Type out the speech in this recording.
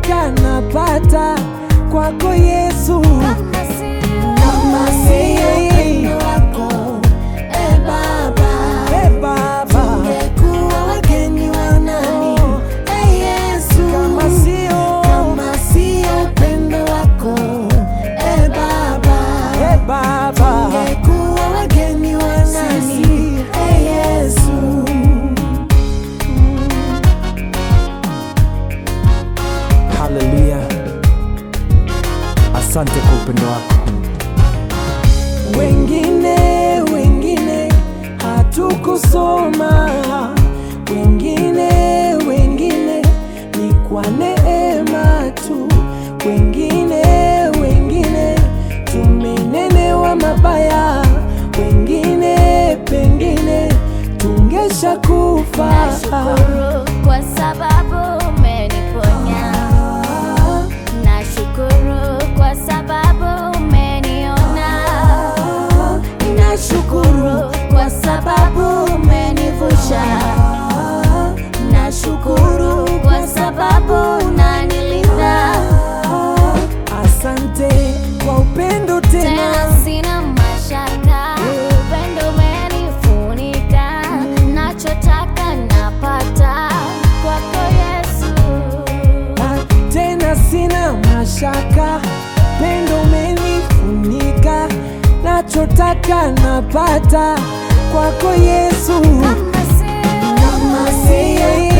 nachotaka napata kwako Yesu. Kama sio Kama sio upendo wako, e Baba, E Baba, tungekuwa wageni wa nani? E Yesu, kama sio kama sio upendo wako, e Baba, E Baba, tungekuwa wageni wa nani? Sisi. E Yesu. haleluya. Asante kwa upendo wako. Wengine wengine hatukusoma, wengine wengine ni kwa neema tu, wengine wengine tumenenewa mabaya, wengine pengine tungesha kufa. Nashukuru kwa sababu umeniponya. Nashukuru kwa sababu umeniona. Nashukuru kwa sababu umenivusha. Nashukuru kwa sababu unanilinda. Asante kwa upendo tena. Tena sina mashaka, upendo umenifunika. Nachotaka napata kwako Yesu. Ah, tena sina mashaka, pendo umenifunika, nachotaka napata kwako Yesu. Kama sio Kama si yeye